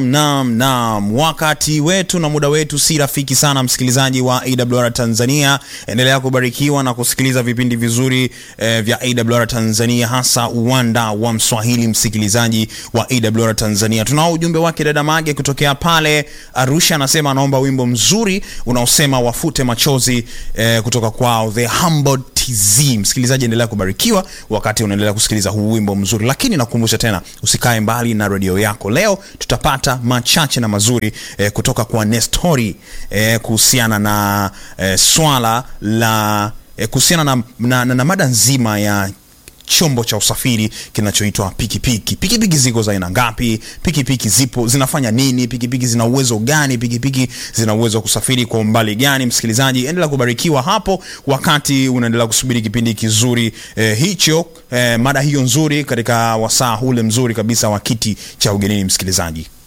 Naam, naam, wakati wetu na muda wetu si rafiki sana, msikilizaji wa AWR Tanzania. Endelea kubarikiwa na kusikiliza vipindi vizuri eh, vya AWR Tanzania, hasa uwanda wa Mswahili. Msikilizaji wa AWR Tanzania, tunao ujumbe wake dada Mage kutokea pale Arusha, anasema anaomba wimbo mzuri unaosema wafute machozi eh, kutoka kwao The Humble TZ. Msikilizaji, endelea kubarikiwa wakati unaendelea kusikiliza huu wimbo mzuri, lakini nakukumbusha tena, usikae mbali na redio yako. Leo tutapata machache na mazuri eh, kutoka kwa Nestori eh, kuhusiana na eh, swala la eh, kuhusiana na, na, na, na mada nzima ya chombo cha usafiri kinachoitwa pikipiki. Pikipiki ziko za aina ngapi? Pikipiki zipo zinafanya nini? Pikipiki zina uwezo gani? Pikipiki zina uwezo wa kusafiri kwa umbali gani? Msikilizaji, endelea kubarikiwa hapo wakati unaendelea kusubiri kipindi kizuri eh, hicho eh, mada hiyo nzuri katika wasaa ule mzuri kabisa wa kiti cha ugenini, msikilizaji.